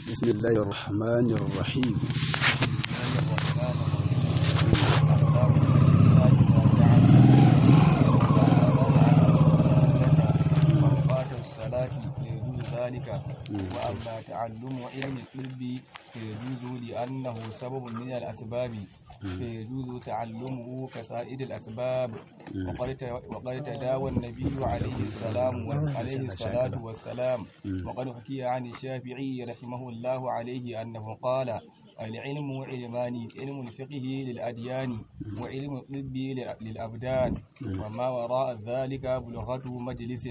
بسم الله الرحمن الرحيم وأما تعلم علم الطب فيجوز لأنه سبب من الأسباب فيجوز تعلمه كسائر الأسباب وقد تداوى النبي عليه السلام عليه الصلاة والسلام وقد حكي عن الشافعي رحمه الله عليه أنه قال العلم علمان علم الفقه للأديان وعلم الطب للأبدان وما وراء ذلك بلغة مجلس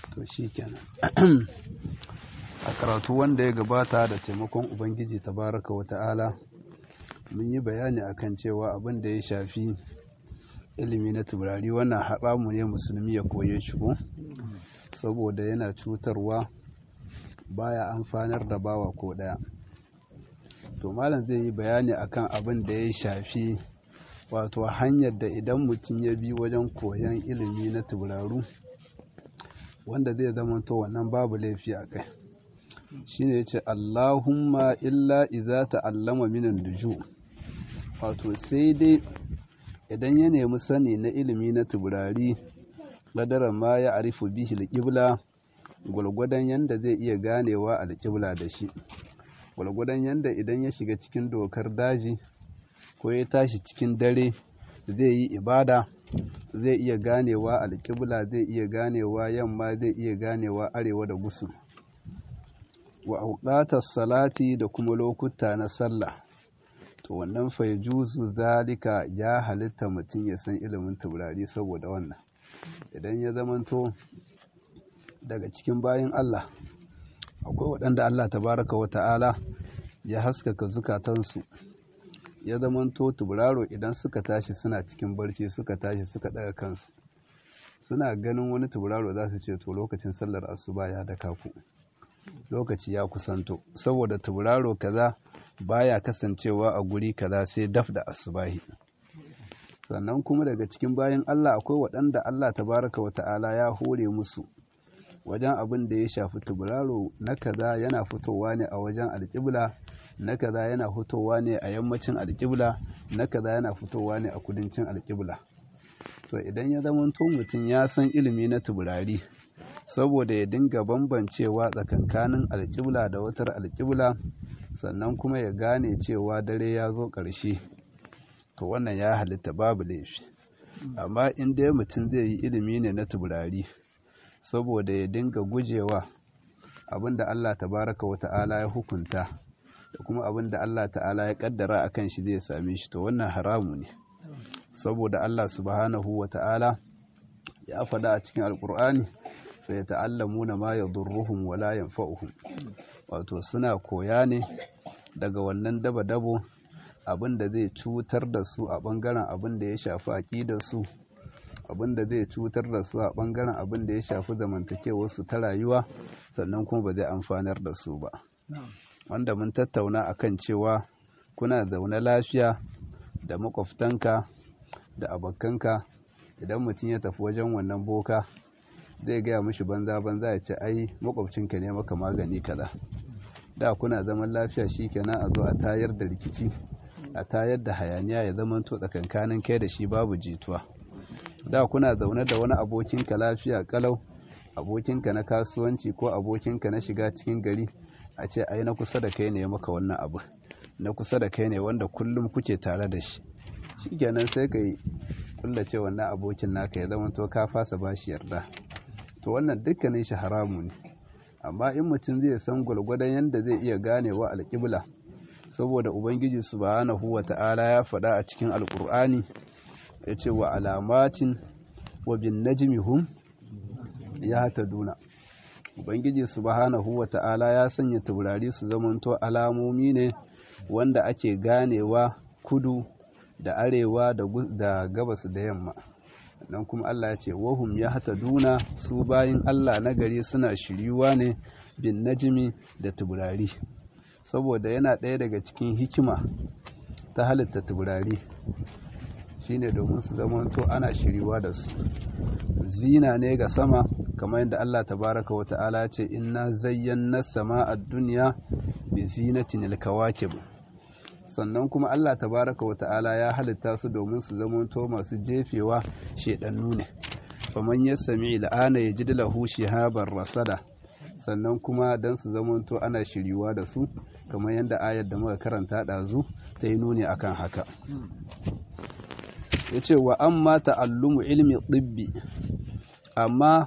a karatu wanda ya gabata da taimakon ubangiji tabaraka wa ta'ala mun yi bayani akan cewa abin da ya shafi ilimi na turari wannan haramu ne musulmi ya koye shi ko saboda yana cutarwa baya amfanar da bawa ko daya to malam zai yi bayani akan abin da ya shafi wato hanyar da idan mutum ya bi wajen koyon ilimi na turaru wanda zai zama to wannan babu laifi a kai shine yace Allahumma illa idza ta'allama minan nuju wato sai dai idan ya nemi sani na ilimi na tuburari ladara ma ya arifu bihi alqibla gulgudan yanda zai iya ganewa alqibla da shi gulgudan yanda idan ya shiga cikin dokar daji ko ya tashi cikin dare zai yi ibada zai iya ganewa alqibla zai iya ganewa yamma zai iya ganewa arewa da gusu wa auqatar salati da kuma lokuta na sallah to wannan fa juzu zalika ya halitta mutum ya san ilimin taurari saboda wannan idan ya zamanto daga cikin bayan Allah akwai waɗanda Allah tabaraka wa ta'ala ya haskaka zukatansu ya zamanto tauraro idan suka tashi suna cikin barci suka tashi suka ɗaga kansu suna ganin wani tauraro za su ce to lokacin sallar asuba ya daka ku lokaci ya kusanto saboda tauraro kaza baya kasancewa a guri kaza sai daf da asubahi sannan kuma daga cikin bayan Allah akwai waɗanda Allah tabaraka wa ta'ala ya hore musu wajen abin da ya shafi tauraro na kaza yana fitowa ne a wajen alƙibla na kaza yana fitowa ne a yammacin alƙibla na kaza yana fitowa ne a kudancin alƙibla to idan ya zama mutum ya san ilimi na taurari saboda ya dinga bambancewa tsakankanin alƙibla da watar alƙibla sannan kuma ya gane cewa dare ya zo ƙarshe to wannan ya halitta babu laifi amma in dai mutum zai yi ilimi ne na tuburari saboda ya dinga gujewa abinda Allah tabaraka wa ta'ala ya hukunta da kuma abinda Allah ta'ala ya kaddara akan shi zai same shi to wannan haramu ne saboda Allah subhanahu wa ta'ala ya faɗa a cikin alƙur'ani fayata'allamuna ma yadurruhum wa la yanfa'uhum wato suna koya ne daga wannan daba-dabo abinda zai cutar da su a bangaren abin da ya shafi aqidar su abinda zai cutar da su a bangaren abin da ya shafi zamantakewar su ta rayuwa sannan kuma ba zai amfanar da su ba wanda mun tattauna akan cewa kuna zaune lafiya da makwabtanka da abokanka idan mutum ya tafi wajen wannan boka zai gaya mishi banza banza ya ce ai makwabcinka ne maka magani kaza da kuna zaman lafiya shikenan a zo a tayar da rikici a tayar da hayaniya ya zama to tsakankanin kai da shi babu jituwa da kuna zaune da wani abokinka lafiya kalau abokinka na kasuwanci ko abokinka na shiga cikin gari a ce ai na kusa da kai ne maka wannan abu na kusa da kai ne wanda kullum kuke tare da shi shikenan sai ka yi kullace wannan abokin naka ya zama to ka fasa bashi yarda to wannan dukkanin shi haramu ne amma in mutum zai san gwalgwadon yadda zai iya ganewa alƙibla saboda ubangiji subhanahu wa ta'ala ya faɗa a cikin alƙur'ani ya ce wa alamatin wa bin najmi hum ya duna ubangiji subhanahu wa ta'ala ya sanya taurari su zamanto alamomi ne wanda ake ganewa kudu da arewa da gabas da yamma nan kuma Allah ya ce wahum ya hata duna su bayin Allah na gari suna shiryuwa ne bin najimi da tuburari saboda yana ɗaya daga cikin hikima ta halitta tuburari shine domin su zamanto ana shiriwa da su zina ne ga sama kamar yadda Allah tabaraka wa ta'ala ya ce inna zayyana sama'a dunya bi zinatin al-kawakib sannan kuma Allah tabaraka wa ta'ala ya halitta su domin su zamanto masu jefewa shedannu ne faman yasmi al'ana yajid lahu shihaban rasada sannan kuma dan su zamanto ana shiriwa da su kamar yadda ayar da muka karanta ɗazu ta yi nuni akan haka ya ce wa amma ta'allumu ilmi ɗibbi amma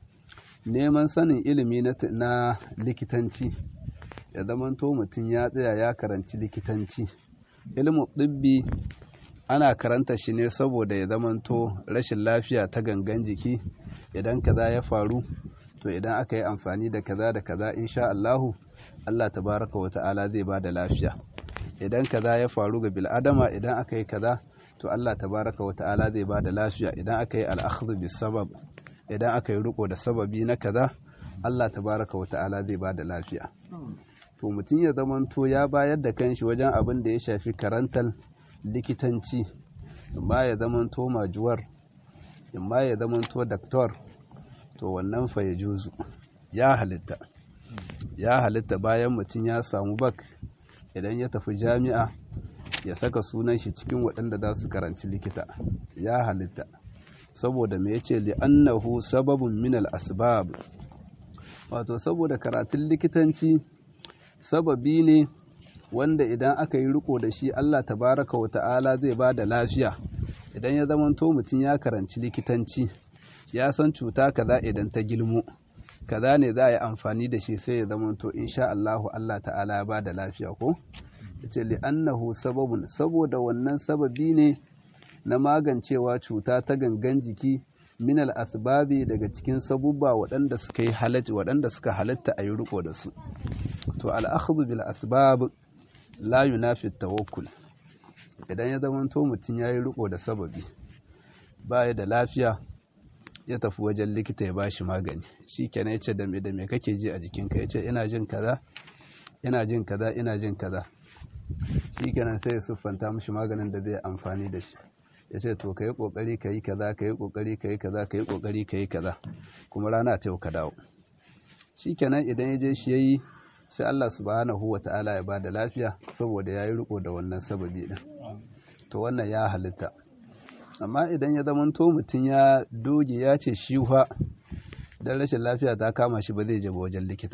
neman sanin ilimi na likitanci ya zamanto mutum ya tsaya ya karanci likitanci ilmu ɗibbi ana karanta shi ne saboda ya zamanto rashin lafiya ta gangan jiki idan kaza ya faru to idan aka yi amfani da kaza da kaza insha Allahu Allah tabaraka wa ta'ala zai ba da lafiya idan kaza ya faru ga bil'adama idan aka yi kaza to Allah tabaraka wa ta'ala zai ba da lafiya idan aka yi al'akhdhu bis sabab idan aka yi riko da sababi na kaza Allah tabaraka wa ta'ala zai ba da lafiya to mutum ya zamanto ya bayar da kanshi wajen abin da ya shafi karantar likitanci imma ya zamanto majuwar imma ya zamanto daktor to wannan fa ya juzu ya halitta ya halitta bayan mutum ya samu bak idan ya tafi jami'a ya saka sunan shi cikin waɗanda za su karanci likita ya halitta saboda me yace li'annahu sababun min al-asbab wato saboda karatun likitanci sababi ne wanda idan aka yi riko da shi Allah tabaraka wa ta'ala zai ba da lafiya idan ya zamanto mutum ya karanci likitanci ya san cuta kaza idan ta gilmo kaza ne za a yi amfani da shi sai ya zamanto insha Allahu Allah ta'ala ya ba da lafiya ko yace li'annahu sababun saboda wannan sababi ne na magancewa cuta ta gangan jiki minal asbabi daga cikin sabubba waɗanda suka yi halatta waɗanda suka halatta a yi riko da su to al'akhdhu bil asbab la yunafi tawakkul idan ya zamanto mutum ya yi riko da sababi baya da lafiya ya tafi wajen likita ya bashi magani shi kenan ya ce da me da me kake ji a jikinka ya ce ina jin kaza ina jin kaza ina jin kaza shi kenan sai ya siffanta mishi maganin da zai amfani da shi ya ce to ka yi ƙoƙari ka yi kaza ka yi ƙoƙari ka yi kaza ka yi ƙoƙari ka yi kaza kuma rana ta yau ka dawo shi kenan idan ya je shi ya yi sai Allah subhanahu wa ta'ala ya bada lafiya saboda ya yi riko da wannan sababi din to wannan ya halitta amma idan ya zamanto mutum ya doge ya ce shi fa dan rashin lafiya ta kama shi ba zai je ba wajen likita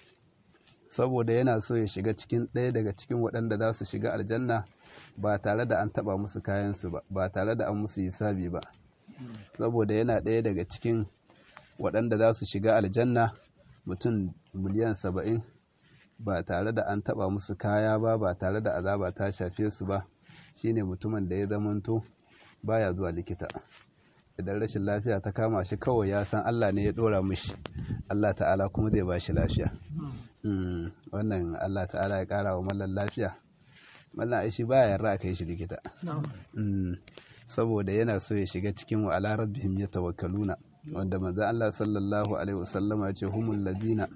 saboda yana so ya shiga cikin ɗaya daga cikin waɗanda za su shiga aljanna ba tare da an taɓa musu kayansu ba ba tare da an musu hisabi ba saboda yana ɗaya daga cikin waɗanda za su shiga aljanna mutum miliyan saba'in ba tare da an taɓa musu kaya ba ba tare da azaba ta shafe su ba shine mutumin da ya zamanto baya zuwa likita idan rashin lafiya ta kama shi kawai ya san Allah ne ya ɗora mishi Allah ta'ala kuma zai ba shi lafiya wannan Allah ta'ala ya ƙara wa mallan lafiya mallan aishi baya yarda a kai shi likita saboda yana so ya shiga cikin wa ala rabbihim yatawakkaluna wanda manzo Allah sallallahu alaihi wasallam ya ce humul ladina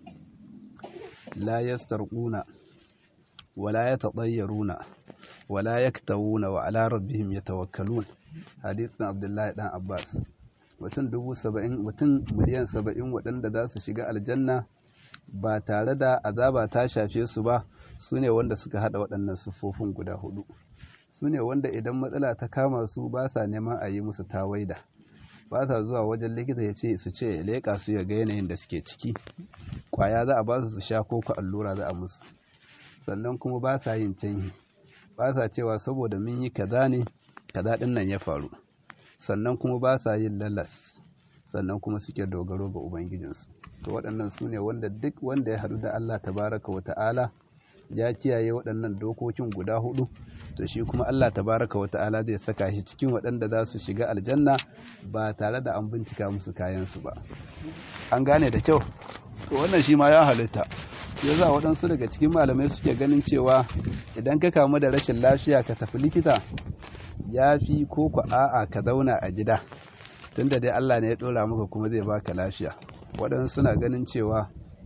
la yastarquna wala yatatayyaruna wala yaktawuna wa ala rabbihim yatawakkalun hadithin Abdullahi dan Abbas mutum dubu saba'in mutum miliyan saba'in waɗanda za su shiga aljanna ba tare da azaba ta shafe su ba su ne wanda suka haɗa waɗannan siffofin guda hudu su ne wanda idan matsala ta kama su ba sa neman a yi musu tawaida ba sa zuwa wajen likita ya ce su ce leƙa su ya ga yanayin da suke ciki kwaya za a ba su su sha ko ku allura za a musu sannan kuma ba sa yin canyi ba sa cewa saboda mun yi kaza ne kaza ɗin nan ya faru sannan kuma ba sa yin lalas sannan kuma suke dogaro ga ubangijinsu to waɗannan su ne wanda duk wanda ya haɗu da Allah tabaraka wa ta'ala ya kiyaye waɗannan dokokin guda hudu to shi kuma Allah tabaraka wa ta'ala zai saka shi cikin waɗanda za su shiga aljanna ba tare da an bincika musu kayansu ba an gane da kyau to wannan shi ma ya halitta ya za waɗansu daga cikin malamai suke ganin cewa idan ka kamu da rashin lafiya ka tafi likita ya fi ko ku a'a ka zauna a gida tunda dai Allah ne ya ɗora maka kuma zai baka lafiya waɗansu suna ganin cewa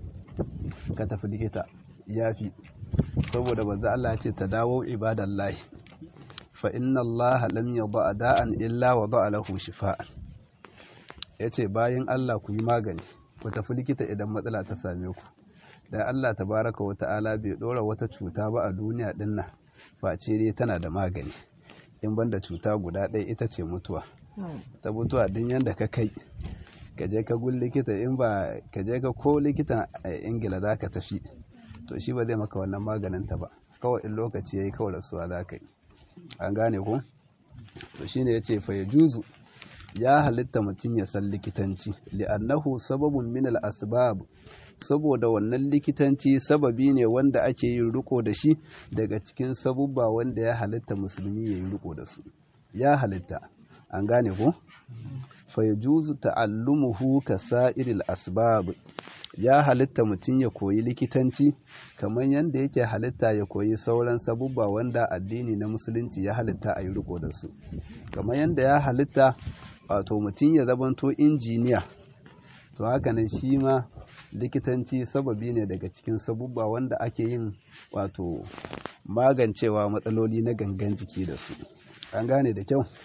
ka tafi likita ya fi saboda banza Allah ya ce ta dawo ibadallahi fa inna Allah lam yada da'an illa wa da'a lahu shifa'an yace bayan Allah ku yi magani ku tafi likita idan matsala ta same ku da Allah tabaraka wa ta'ala bai dora wata cuta ba a duniya din nan face dai tana da magani in banda cuta guda ɗaya ita ce mutuwa ta mutuwa din yanda ka kai ka je ka gun likita in ba ka je ka ko likitan a ingila za ka tafi to shi ba zai maka wannan maganin ta ba kawai in lokaci yayi kawai rasuwa za ka yi an gane ko to shine yace fa yajuzu ya halitta mutum ya san likitanci li'annahu sababun min al-asbab saboda wannan likitanci sababi ne wanda ake yin riko da shi daga cikin sabubba wanda ya halitta musulmi ya yi riko da su ya halitta an gane ko fa yajuzu ta'allumuhu ka sa'iril asbab ya halitta mutum ya koyi likitanci kamar yadda yake halitta ya koyi sauran sabubba wanda addini na musulunci ya halitta a yi riko da su kamar yadda ya halitta wato mutum ya zamanto injiniya to hakanan shi ma likitanci sababi ne daga cikin sabubba wanda ake yin wato magancewa matsaloli na gangan jiki da su an gane da kyau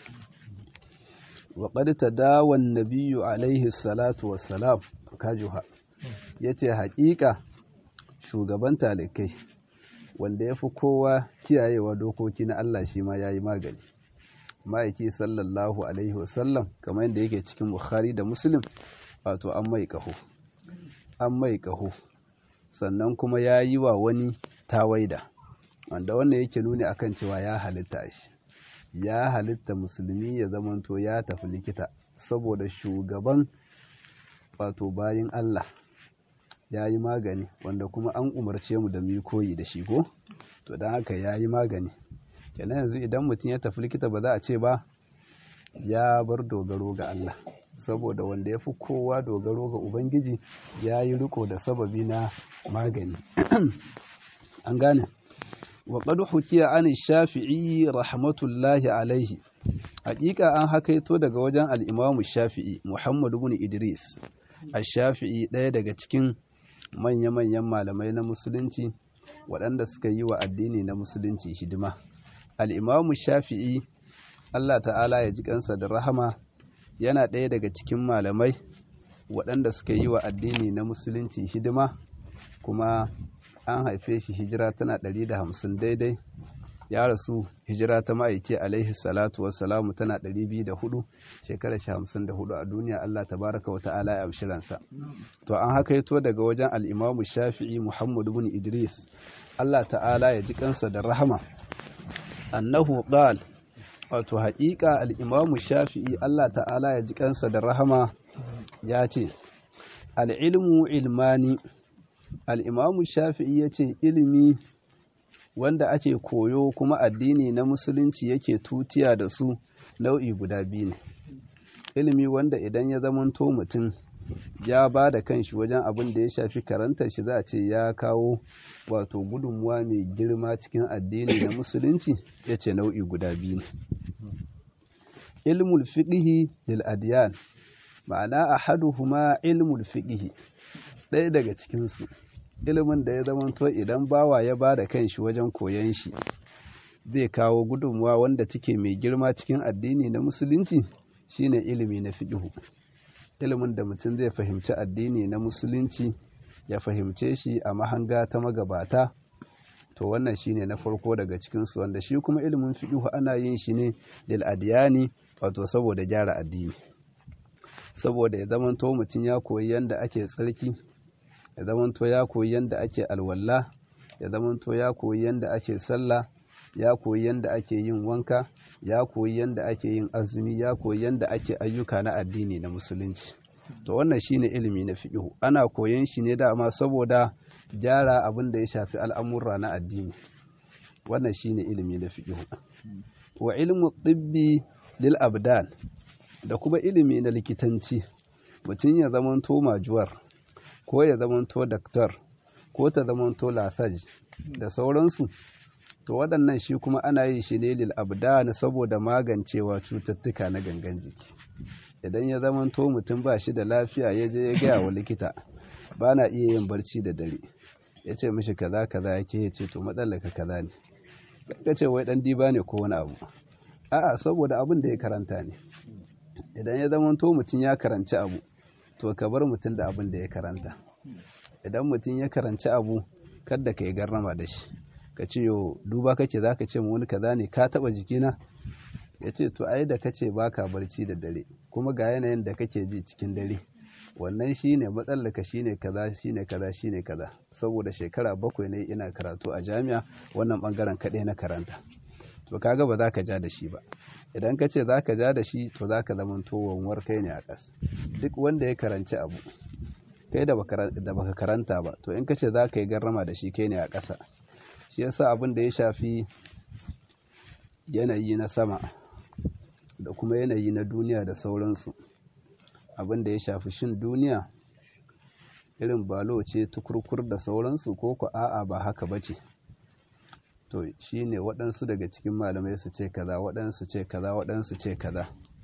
waƙar ta dawon nabiyu alaihi salatu wassalam kajuha ya ce haƙiƙa shugaban talikai wanda ya fi kowa kiyayewa dokoki na Allah shi ma ya yi magani ma'aiki sallallahu alaihi wasallam kamar yadda yake cikin bukhari da muslim wato an mai ƙaho an mai ƙaho sannan kuma ya yi wa wani tawaida wanda wannan yake nuni akan cewa ya halitta shi ya halitta musulmi ya zamanto ya tafi likita saboda shugaban wato bayin Allah ya yi magani wanda kuma an umarce mu da mu koyi da shi ko to don haka ya yi magani kenan yanzu idan mutum ya tafi likita ba za a ce ba ya bar dogaro ga Allah saboda wanda ya fi kowa dogaro ga Ubangiji ya yi riko da sababi na magani an gane wa qad hukiya an shafi'i rahmatullahi alaihi hakika an hakaito daga wajen al-imamu shafi'i Muhammad ibn Idris ash-shafi'i ɗaya daga cikin manya-manyan malamai na musulunci waɗanda suka yi wa addini na musulunci hidima al'imamu shafi'i Allah ta'ala ya ji kansa da rahama yana ɗaya daga cikin malamai waɗanda suka yi wa addini na musulunci hidima kuma an haife shi hijira tana ɗari da hamsin daidai ya rasu hijira ta ma'aiki alaihi salatu wassalamu tana ɗari biyu da hudu shekarar shi hamsin da hudu a duniya Allah tabaraka wa ta'ala ya amshi ransa to an hakaito daga wajen al'imamu shafi'i muhammad bin idris Allah ta'ala ya ji kansa da rahama annahu qal wato haƙiƙa al'imamu shafi'i Allah ta'ala ya ji kansa da rahama ya ce al'ilmu ilmani al'imamu shafi'i ya ce ilimi wanda ake koyo kuma addini na musulunci yake tutiya da su nau'i guda biyu ne ilimi wanda idan ya zamanto mutum ya ba da kanshi wajen abin da ya shafi karantar shi za a ce ya kawo wato gudunmuwa mai girma cikin addini na musulunci ya ce nau'i guda biyu ne ilmul fiqhi lil adiyan ma'ana ahaduhuma ilmul fiqhi ɗaya daga cikinsu ilimin da ya zamanto idan bawa ya ba da kanshi wajen koyon shi zai kawo gudunmuwa wanda take mai girma cikin addini na musulunci shine ilimi na fiqhu ilimin da mutum zai fahimci addini na musulunci ya fahimce shi a mahanga ta magabata to wannan shine na farko daga cikinsu wanda shi kuma ilimin fiqhu ana yin shi ne lil adiyani wato saboda gyara addini saboda ya zamanto mutum ya koyi yanda ake tsarki ya zamanto ya koyi yanda ake alwala ya zamanto ya koyi yanda ake sallah ya koyi yanda ake yin wanka ya koyi yanda ake yin azumi ya koyi yanda ake ayyuka na addini na musulunci to wannan shine ilimi na fiqhu ana koyon shi ne dama saboda gyara abin da ya shafi al'amurra na addini wannan shine ilimi na fiqhu wa ilmu tibbi lil abdan da kuma ilimi na likitanci mutum ya zamanto majuwar ko ya zamanto daktar ko ta zamanto lasaj da sauransu to waɗannan shi kuma ana yin shi ne lil abdan saboda magancewa cututtuka na gangan jiki idan ya zamanto mutum ba shi da lafiya ya je ya gaya wa likita ba na iya yin barci da dare ya ce mishi kaza kaza yake ya ce to matsalaka kaza ne ka ce wai dan diba ne ko wani abu a'a saboda abin da ya karanta ne idan ya zamanto mutum ya karanci abu to ka bar mutum da abin da ya karanta idan mutum ya karanci abu kadda ka yi garrama da shi ka ce yo duba kake za ka ce wani kaza ne ka taba jikina ya ce to ai da ka ce ba ka barci da dare kuma ga yanayin da kake ji cikin dare wannan shine matsalaka shine kaza shine kaza shine kaza saboda shekara bakwai ne ina karatu a jami'a wannan bangaren kaɗai na karanta to kaga ba za ka ja da shi ba idan ka ce za ka ja da shi to za ka zama wanwar kai ne a ƙas duk wanda ya karanci abu kai da baka karanta ba to in ka ce za ka yi garrama da shi kai ne a ƙasa shi yasa abin da ya shafi yanayi na sama da kuma yanayi na duniya da sauransu abin da ya shafi shin duniya irin balo ce tukurkur da sauransu ko ku a'a ba haka ba ce to shi ne waɗansu daga cikin malamai su ce kaza waɗansu ce kaza waɗansu ce kaza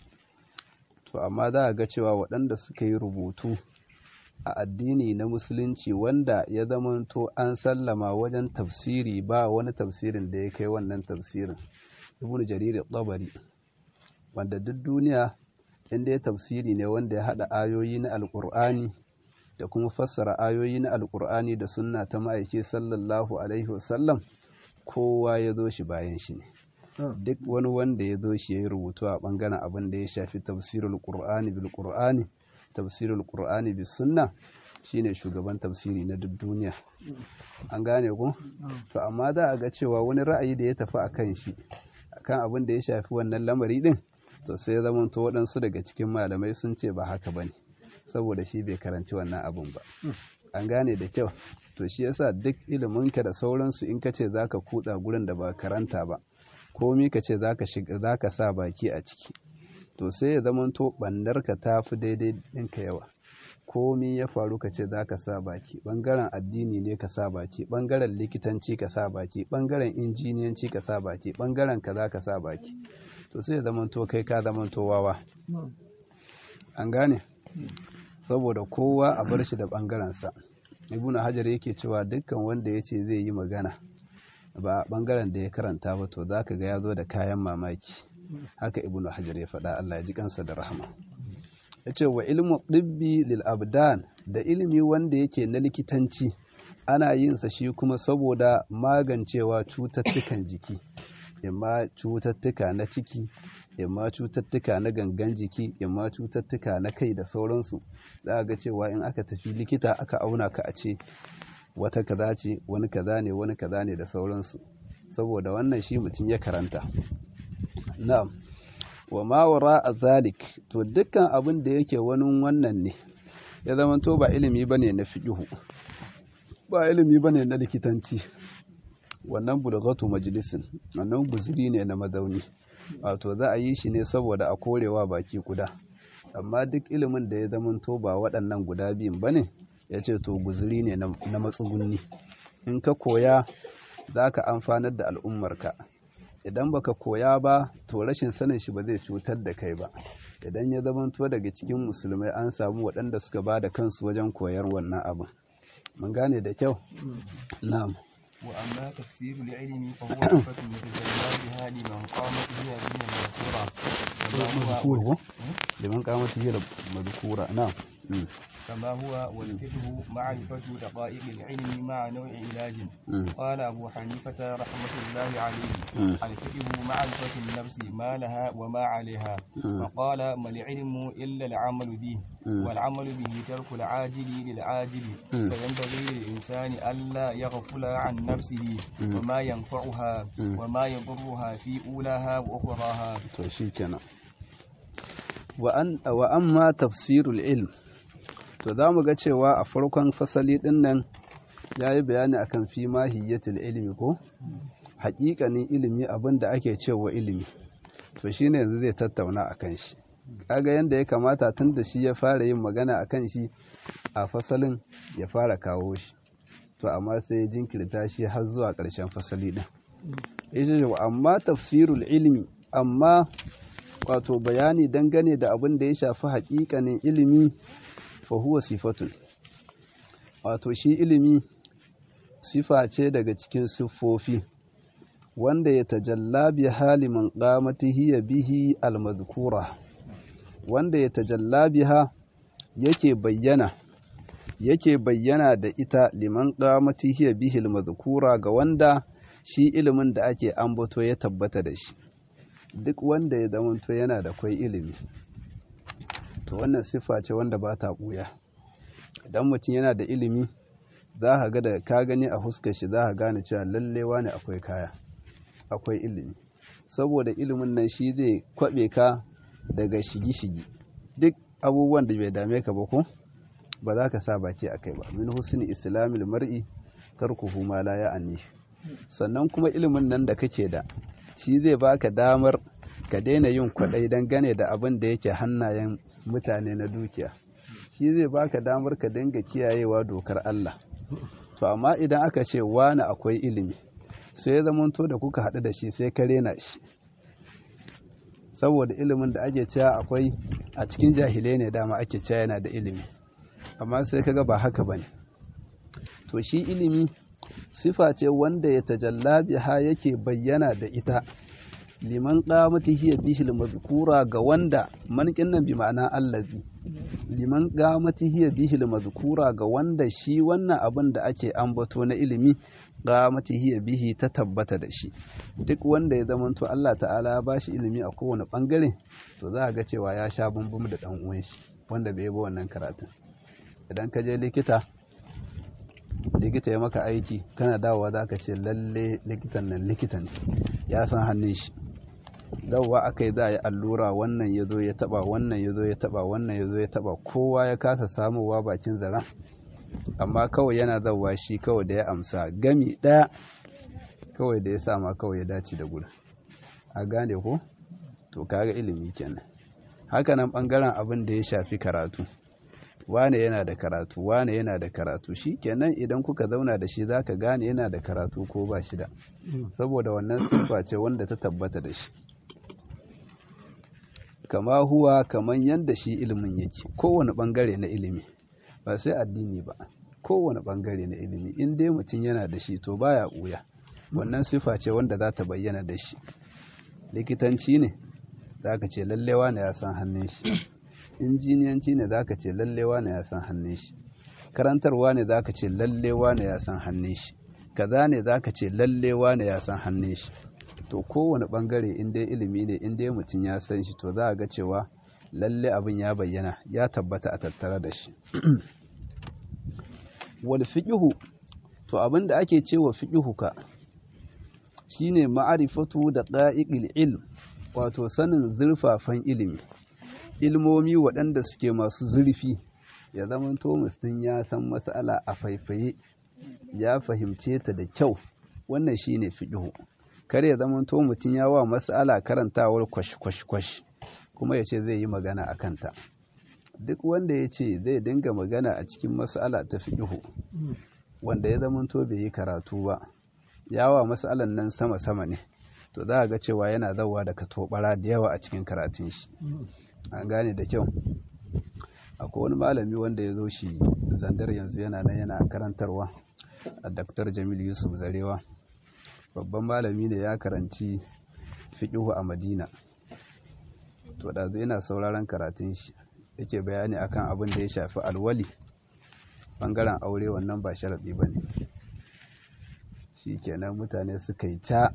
to amma za a ga cewa waɗanda suka yi rubutu a addini na musulunci wanda ya zamanto an sallama wajen tafsiri ba wani tafsirin da ya kai wannan tafsirin ibn jarir tabari wanda duk duniya inda ya tafsiri ne wanda ya haɗa ayoyi na alƙur'ani da kuma fassara ayoyi na alƙur'ani da sunna ta ma'aiki sallallahu alaihi wasallam kowa ya zo shi bayan shi ne duk wani wanda ya zo shi ya yi rubutu a ɓangaren abin da ya shafi tafsirul ƙur'ani bil ƙur'ani tafsirul ƙur'ani bis sunna shine shugaban tafsiri na duk duniya an gane ku to amma za a ga cewa wani ra'ayi da ya tafi a kan shi akan abin da ya shafi wannan lamari din to sai zama to waɗansu daga cikin malamai sun ce ba haka ba ne saboda shi bai karanci wannan abin ba an gane da kyau to shi yasa duk iliminka da sauransu in ka ce za ka kutsa gurin da ba karanta ba komi ka ce za ka sa baki a ciki to sai ya zama to ɓandarka ta fi daidai ɗinka yawa komi ya faru ka ce za ka sa baki ɓangaren addini ne ka sa baki ɓangaren likitanci ka sa baki ɓangaren injiniyanci ka sa baki ɓangaren ka za ka sa baki to sai ya zamanto kai ka zamanto wawa an gane saboda kowa a bar shi da ɓangarensa ibnu hajar yake cewa dukkan wanda ya ce zai yi magana ba a ɓangaren da ya karanta ba to za ka ga ya zo da kayan mamaki haka ibnu hajar ya faɗa allah ya ji kansa da rahama ya ce wa ilmu ɗibbi lil abdan da ilimi wanda yake na likitanci ana yin sa shi kuma saboda magancewa cututtukan jiki imma cututtuka na ciki imma cututtuka na gangan jiki imma cututtuka na kai da sauransu za a ga cewa in aka tafi likita aka auna ka a ce wata kaza ce wani kaza ne wani kaza ne da sauransu saboda wannan shi mutum ya karanta na'am wa ma wara a zalik to dukkan abin da yake wani wannan ne ya zama to ba ilimi bane na fiqhu ba ilimi bane na likitanci wannan bulghatu majalisin wannan guzuri ne na mazauni wato za a yi shi ne saboda a korewa baki guda amma duk ilimin da ya zama to ba waɗannan guda biyun bane ya ce to guzuri ne na matsugunni in ka koya za ka amfanar da al'ummarka idan baka koya ba to rashin sanin shi ba zai cutar da kai ba idan ya zamanto daga cikin musulmai an samu waɗanda suka ba da kansu wajen koyar wannan abin mun gane da kyau na'am wa amma tafsiru al-ilmi fa huwa sifatun yatajallabiha liman qamat hiya min al-madhkura liman qamat hiya al-madhkura na'am كما هو والفقه معرفة دقائق العلم مع نوع علاج قال أبو حنيفة رحمة الله عليه الفقه معرفة النفس ما لها وما عليها فقال ما العلم إلا العمل به والعمل به ترك العاجل للعاجل فينبغي للإنسان ألا يغفل عن نفسه وما ينفعها وما يضرها في أولاها وأخراها وأما تفسير العلم to za mu ga cewa a farkon fasali ɗin nan ya yi bayani akan fi mahiyyatul ilimi ko haƙiƙanin ilimi abin da ake cewa ilimi to shi ne yanzu zai tattauna a kan shi kaga yadda ya kamata tun da shi ya fara yin magana a kan shi a fasalin ya fara kawo shi to amma sai ya jinkirta shi har zuwa ƙarshen fasali ɗin ya amma tafsirul ilimi amma wato bayani dangane da abin da ya shafi haƙiƙanin ilimi fahuwa sifatun wato shi ilimi sifa ce daga cikin siffofi wanda ya tajalla bi hali man qamatihi bihi almadhkura wanda ya tajalla biha yake bayyana yake bayyana da ita liman qamati hiya bihil mazkura ga wanda shi ilimin da ake ambato ya tabbata da shi duk wanda ya zamanto yana da kwai ilimi to wannan siffa ce wanda ba ta ɓuya idan mutum yana da ilimi za ka ga da ka gani a fuskar shi za ka gane cewa lallewa ne akwai kaya akwai ilimi saboda ilimin nan shi zai kwaɓe ka daga shigi-shigi duk abubuwan da bai dame ka ba ko ba za ka sa baki a kai ba min husni islamil mar'i tarkuhu ma la ya'ani sannan kuma ilimin nan da kake da shi zai baka damar ka daina yin kwaɗai don gane da abin da yake hannayen mutane na dukiya shi zai baka damar ka dinga kiyayewa dokar Allah to amma idan aka ce wani akwai ilimi sai ya zamanto da kuka haɗu da shi sai ka rena shi saboda ilimin da ake cewa akwai a cikin jahilai ne dama ake cewa yana da ilimi amma sai kaga ba haka bane to shi ilimi sifa ce wanda ya tajalla biha yake bayyana da ita liman qamati hiya bihil mazkura ga wanda mankin nan bi ma'ana allazi liman qamati hiya bihil mazkura ga wanda shi wannan abin da ake ambato na ilimi qamati hiya bihi ta tabbata da shi duk wanda ya zamanto Allah ta'ala ya bashi ilimi a kowane bangare to za a ga cewa ya sha bumbum da dan uwan shi wanda bai ba wannan karatun idan ka je likita likita ya maka aiki kana dawowa za ka ce lalle likitan nan likitan ya san hannun shi dawowa aka yi za a yi allura wannan ya zo ya taba wannan ya zo ya taba wannan ya zo ya taba kowa ya kasa samowa bakin zaren amma kawai yana zauwa shi kawai da ya amsa gami ɗaya kawai da ya sama kawai ya dace da gudu a gane ko to kaga ilimi kenan hakanan bangaren abin da ya shafi karatu wane yana da karatu wane yana da karatu shi kenan idan kuka zauna da shi zaka gane yana da karatu ko ba shi da saboda wannan siffa ce wanda ta tabbata da shi kama huwa kaman yanda shi ilimin yake kowane bangare na ilimi ba sai addini ba kowane bangare na ilimi in dai mutum yana da shi to baya ɓuya wannan sifa ce wanda za ta bayyana da shi likitanci ne za ka ce lallewa ne ya san hannun shi injiniyanci ne za ka ce lallewa ne ya san hannun shi karantarwa ne za ka ce lallewa ne ya san hannun shi kaza ne za ka ce lallewa ne ya san hannun shi to kowane bangare in dai ilimi ne in dai mutum ya san shi to za a ga cewa lalle abin ya bayyana ya tabbata a tattare da shi wal fiqhu to abin da ake cewa fiqhu ka shine ma'arifatu da qa'iqil ilm wato sanin zurfafan ilimi ilmomi waɗanda suke masu zurfi ya zamanto mutum ya san mas'ala a faifaye ya fahimce ta da kyau wannan shine fiqhu kar ya zamanto mutum ya wa mas'ala karantawar kwash kwash kwash kuma ya ce zai yi magana a kanta duk wanda ya ce zai dinga magana a cikin mas'ala ta fiqhu wanda ya zamanto bai yi karatu ba yawa mas'alan nan sama sama ne to za a ga cewa yana zauwa da katobara da yawa a cikin karatun shi an gane da kyau akwai wani malami wanda ya zo shi zandar yanzu yana nan yana karantarwa a Dr. Jamil Yusuf Zarewa babban malami ne ya karanci fiƙihu a Madina to da zai yana sauraron karatun shi yake bayani akan abin da ya shafi alwali bangaren aure wannan ba sharaɗi ba ne shi kenan mutane suka yi ta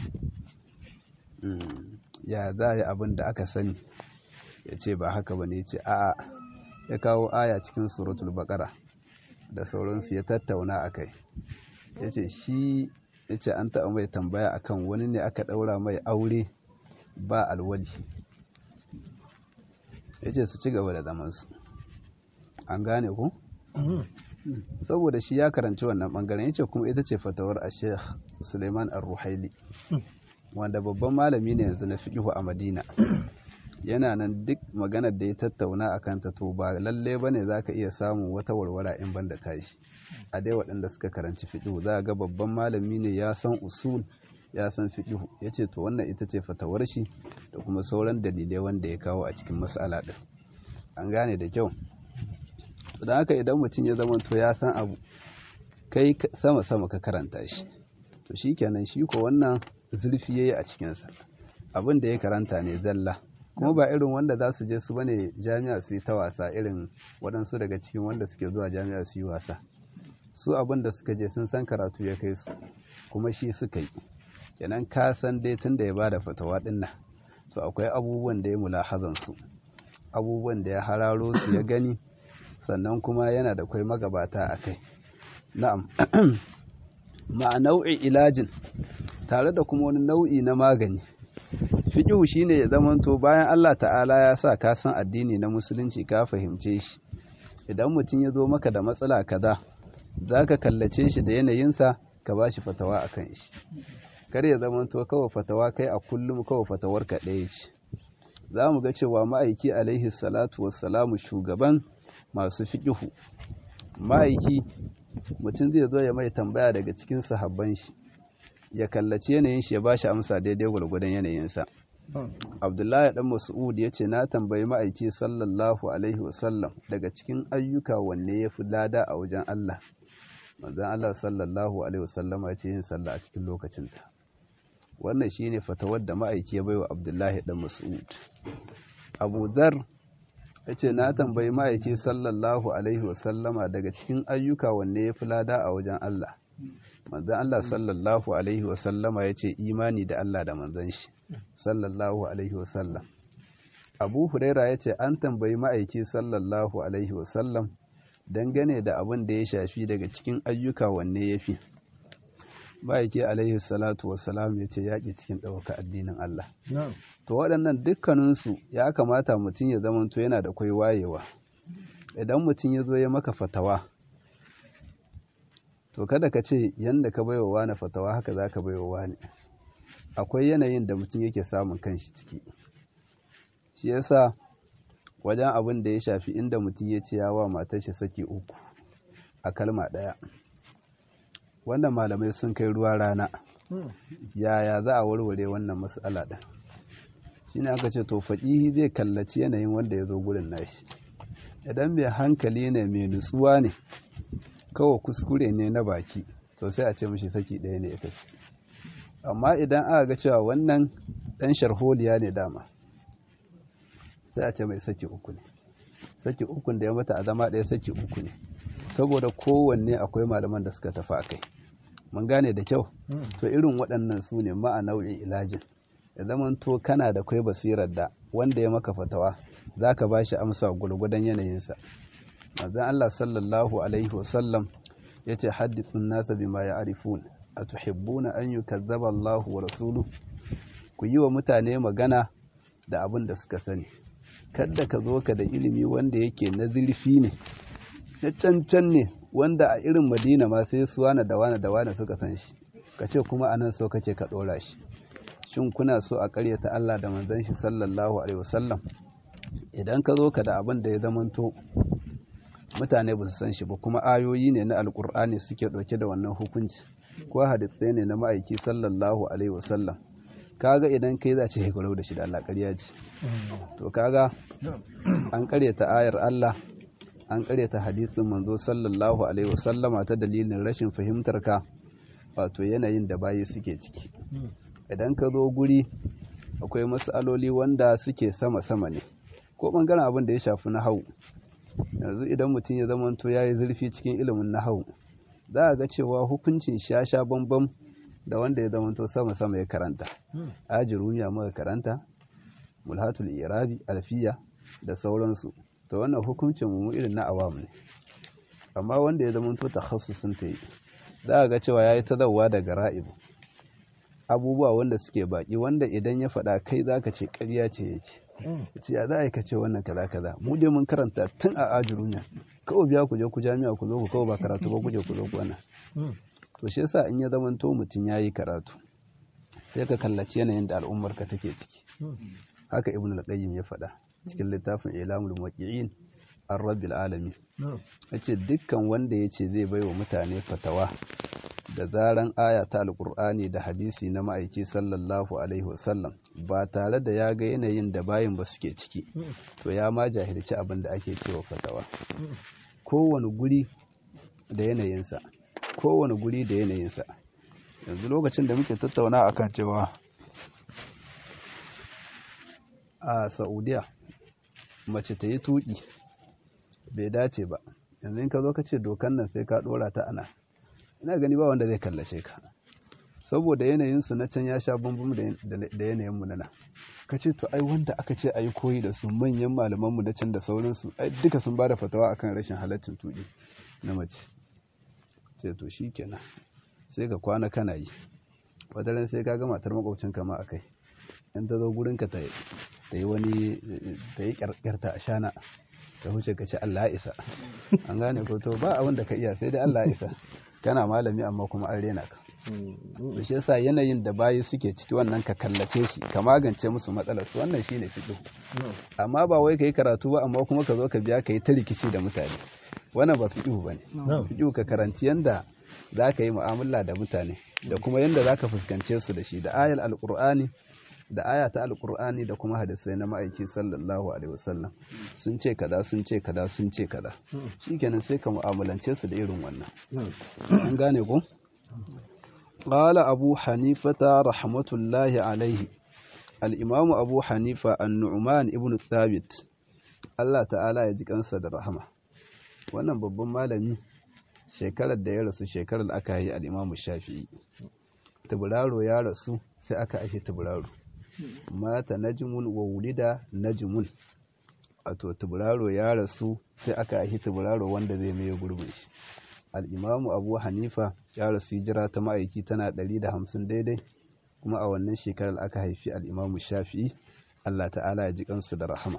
ya za a yi abin da aka sani ya ce ba haka ba ne ya ce a'a ya kawo aya cikin suratul baƙara da sauransu ya tattauna a kai ya ce shi ya ce an taɓa mai tambaya akan wani ne aka ɗaura mai aure ba alwali ya ce su ci gaba da zamansu an gane ku? saboda shi ya karanci wannan ɓangaren ya ce kuma ita ce fatawar a sheikh suleiman al-ruhaili wanda babban malami ne yanzu na fiƙihu a madina yana nan duk maganar da ya tattauna a kanta to ba lalle ba ne za ka iya samun wata warwara in ban da tashi a dai waɗanda suka karanci fiƙihu za ga babban malami ne ya san usul ya san fiƙihu ya ce to wannan ita ce fatawar shi da kuma sauran dalilai wanda ya kawo a cikin matsala ɗin an gane da kyau don haka idan mutum ya zama to ya san abu kai sama sama ka karanta shi to shi kenan shi ko wannan zurfi ya yi a cikinsa abin da ya karanta ne zalla kuma ba irin wanda za su je su bane jami'a su yi ta wasa irin waɗansu daga cikin wanda suke zuwa jami'a su yi wasa su abin da suka je sun san karatu ya kai su kuma shi suka yi kenan ka san dai tun da ya bada fatawa ɗin nan to akwai abubuwan da ya mulahazan su abubuwan da ya hararo su ya gani sannan kuma yana da kwai magabata a kai na'am ma'a nau'in ilajin tare da kuma wani nau'i na magani fiƙihu shine ya zamanto bayan Allah ta'ala ya sa ka san addini na musulunci ka fahimce shi idan mutum ya zo maka da matsala kaza za ka kallace shi da yanayinsa ka ba shi fatawa a kan shi kar ya zamanto kawai fatawa kai a kullum kawai fatawar ka ɗaya ce za mu ga cewa ma'aiki alaihi salatu wassalamu shugaban masu fiƙihu ma'aiki mutum zai zo ya mai tambaya daga cikin sahabban shi ya kallaci yanayin shi ya ba shi amsa daidai gwargwadon yanayinsa abdullahi dan mas'ud ya ce na tambayi ma'aiki sallallahu alaihi wasallam daga cikin ayyuka wanne ya fi lada a wajen allah manzon allah sallallahu alaihi wasallama ya ce yin sallah a cikin lokacinta wannan shine fatawar da ma'aiki ya baiwa abdullahi dan mas'ud abu dhar ya ce na tambayi ma'aiki sallallahu alaihi wasallama daga cikin ayyuka wanne ya fi lada a wajen Allah manzan Allah sallallahu alaihi wasallama ya ce imani da Allah da manzan shi sallallahu alaihi wasallam abu huraira ya ce an tambayi ma'aiki sallallahu alaihi wasallam dangane da abin da ya shafi daga cikin ayyuka wanne ya fi ma'aiki alaihi salatu wasalam ya ce yaƙi cikin ɗaukaka addinin Allah to waɗannan dukkaninsu ya kamata mutum ya zamanto yana da kwai wayewa idan mutum ya zo ya maka fatawa to kada ka ce yadda ka baiwa wani fatawa haka za ka baiwa wani akwai yanayin da mutum yake samun kanshi ciki shi yasa wajen abin da ya shafi inda mutum ya ce yawa matar shi saki uku a kalma ɗaya wannan malamai sun kai ruwa rana yaya za a warware wannan matsala ɗin shine aka ce to faƙihi zai kallaci yanayin wanda ya zo gurin nashi idan mai hankali ne mai nutsuwa ne kawai kuskure ne na baki to sai a ce mashi saki ɗaya ne ya tafi amma idan aka ga cewa wannan ɗan sharholiya ne dama sai a ce mai saki uku ne saki ukun da ya mata a zama ɗaya saki uku ne saboda kowanne akwai malaman da suka tafi a kai mun gane da kyau to irin waɗannan su ne ma'a nau'in ilajin ya zaman to kana da kwai basirar da wanda ya maka fatawa za ka ba shi amsa gwargwadon yanayinsa manzon Allah sallallahu alaihi wasallam ya ce haddithun nasa bima ya arifun a tuhibbuna an yi kazzaba Allah wa rasulu ku yi wa mutane magana da abin da suka sani kadda ka zo ka da ilimi wanda yake na zurfi ne na cancan ne wanda a irin madina ma sai su wane da wane da wane suka san shi ka ce kuma anan so kake ka ɗora shi shin kuna so a ƙaryata Allah da manzon shi sallallahu alaihi wasallam idan ka zo ka da abin da ya zamanto mutane ba su san shi ba kuma ayoyi ne na alkur'ani suke ɗauke da wannan hukunci ko hadisai ne na ma'aiki sallallahu alaihi wasallam kaga idan kai za ce haikarau da shi da Allah ƙarya ce to kaga an ƙaryata ayar Allah an ƙaryata hadisin manzo sallallahu alaihi wasallama ta dalilin rashin fahimtar ka wato yanayin da bayi suke ciki idan ka zo guri akwai matsaloli wanda suke sama-sama ne ko ɓangaren abin da ya shafi na hau yanzu idan mutum ya zamanto ya yi zurfi cikin ilimin na hau za a ga cewa hukuncin sha sha bambam da wanda ya zamanto sama-sama ya karanta ajiruniya muka karanta mulhatul irabi alfiya da sauransu to wannan hukuncin mu irin na awam ne amma wanda ya zamanto takhassusin ta yi za a ga cewa ya yi tazawwa daga ra'ibu abubuwa wanda suke baki wanda idan ya faɗa kai za ka ce ƙarya ce yake ce ya za a yi ka ce wannan kaza kaza mu dai mun karanta tun a ajurunya kawai biya ku je ku jami'a ku zo ku kawai ba karatu ba ku je ku zo ku wannan to shi yasa in ya zamanto mutum ya yi karatu sai ka kallaci yanayin da al'ummar ka take ciki haka ibn al-qayyim ya faɗa cikin littafin ilamul muwaqqi'in ar-rabbil alamin yace dukkan wanda yace zai baiwa mutane fatawa da zaran aya ta alkur'ani da hadisi na ma'aiki sallallahu alaihi wasallam ba tare da ya ga yanayin da bayin ba suke ciki to ya ma jahilci abin da ake cewa fatawa kowane guri da yanayinsa kowane guri da yanayinsa yanzu lokacin da muke tattauna akan cewa a saudiya mace ta yi tuki bai dace ba yanzu in ka zo ka ce dokan nan sai ka dora ta ana ina gani ba wanda zai kallace ka saboda yanayinsu na can ya sha bambam da yanayinmu na nan ka ce to ai wanda aka ce a yi koyi da su manyan malamanmu na can da sauransu ai duka sun ba da fatawa akan rashin halaccin tuɗi na mace ce to shi kenan sai ka kwana kana yi wataran sai ka ga matar makwabcinka ma a kai in ta zo gurinka ta yi wani ta yi kyarkyarta a shana ta huce ka ce Allah isa an gane ko to ba abin da ka iya sai dai Allah isa kana malami amma kuma an rena ka to shi yasa yanayin da bayi suke ciki wannan ka kallace shi ka magance musu matsalar su wannan shine fiqh amma ba wai kai karatu ba amma kuma ka zo ka biya kai ta rikici da mutane wannan ba fiqh bane fiqh ka karanci yanda zaka yi mu'amala da mutane da kuma yanda zaka fuskance su da shi da ayal alqur'ani da aya ta alqur'ani da kuma hadisai na ma'aiki sallallahu alaihi wasallam sun ce kaza sun ce kaza sun ce kaza shikenan sai ka mu'amalance su da irin wannan an gane ko قال أبو حنيفة رحمة الله عليه الإمام أبو حنيفة النعمان ابن الثابت Allah ta'ala ya ji kansa da rahama wannan babban malami shekarar da ya rasu shekarar aka yi al'imamu shafi'i taburaro ya rasu sai aka ashe taburaro mata najmun wa wulida najmun wato taburaro ya rasu sai aka ashe taburaro wanda zai mai gurbin shi al'imamu abu hanifa ya rasu hijira ta ma'aiki tana 150 daidai kuma a wannan shekarar aka haifi al'imamu shafi'i Allah ta'ala ya ji kansu da rahama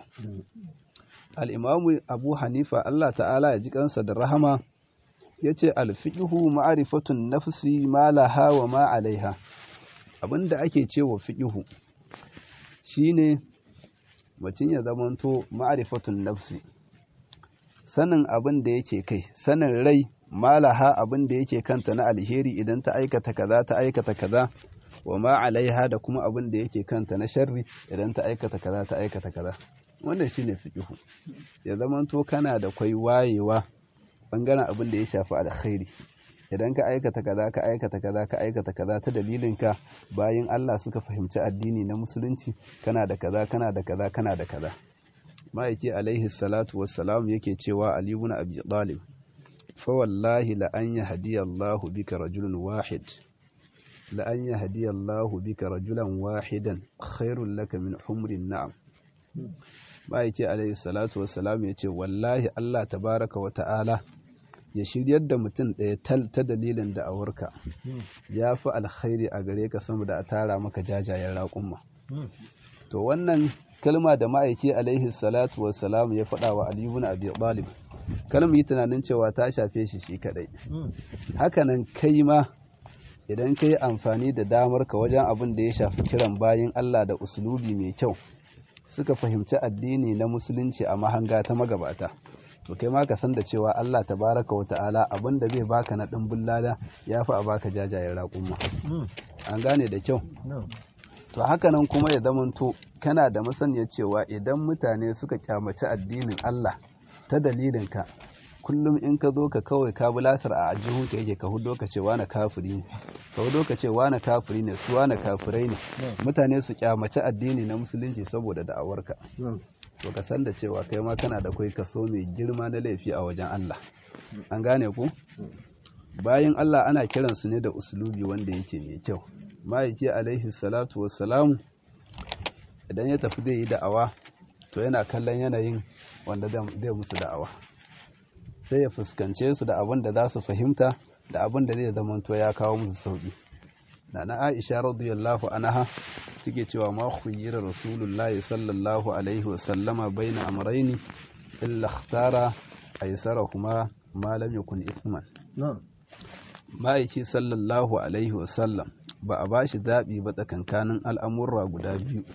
al'imamu abu hanifa Allah ta'ala ya ji kansa da rahama ya ce alfiƙihu ma'arifatun nafsi ma laha wa ma alaiha abinda ake cewa fiƙihu shine mutum ya zamanto ma'arifatun nafsi sanin abin da yake kai sanin rai malaha abin da yake kanta na alheri idan ta aikata kaza ta aikata kaza wa ma alaiha da kuma abin da yake kanta na sharri idan ta aikata kaza ta aikata kaza wannan shine fiqhu ya zamanto kana da kwai wayewa bangaren abin da ya shafi alkhairi idan ka aikata kaza ka aikata kaza ka aikata kaza ta dalilin ka bayan Allah suka fahimci addini na musulunci kana da kaza kana da kaza kana da kaza ma'aiki alaihi salatu wassalam yake cewa ali ibn abi talib fa wallahi la an yahdiya Allah bika rajulun wahid la an yahdiya Allah bika rajulan wahidan khairul laka min humrin na'am ma'aiki alaihi salatu wassalam yace wallahi Allah tabaraka wa ta'ala ya shiryar da mutum ɗaya tal ta dalilin da awarka ya fi alkhairi a gare ka sama da a tara maka jajayen raƙumma to wannan kalma da ma'aiki alaihi salatu wassalam ya faɗa wa Ali ibn Abi Talib kalma yi tunanin cewa ta shafe shi shi kadai hakanan kai ma idan ka yi amfani da damar ka wajen abin da ya shafi kiran bayin Allah da usulubi mai kyau suka fahimci addini na musulunci a mahanga ta magabata to kai ma ka san da cewa Allah tabaraka wa ta'ala abin da zai baka na dimbin lada ya fi a baka jajayen raƙumma an gane da kyau to hakanan kuma ya zamanto kana da masaniyar cewa idan mutane suka kyamaci addinin Allah ta dalilinka kullum in ka zo ka kawai ka bulasar a ajihunka yake ka hudo ka ce wani kafiri ne ka hudo ka ce wani kafiri ne su wani kafirai ne mutane su kyamaci addini na musulunci saboda da'awarka to ka san da cewa kai ma kana da kai kaso mai girma na laifi a wajen Allah an gane ku bayan Allah ana kiransu ne da usulubi wanda yake mai kyau ma'aiki alaihi salatu wassalamu idan ya tafi zai yi da'awa to yana kallon yanayin wanda zai musu da'awa sai ya fuskance su da abin da za su fahimta da abin da zai zamanto ya kawo musu sauki na na aisha radiyallahu anha take cewa ma khuyyira rasulullahi sallallahu alaihi wasallama baina amrayni illa ikhtara aysarahuma ma lam yakun ithman ma'aiki sallallahu alaihi wasallam ba a bashi zaɓi ba tsakankanin al'amurra guda biyu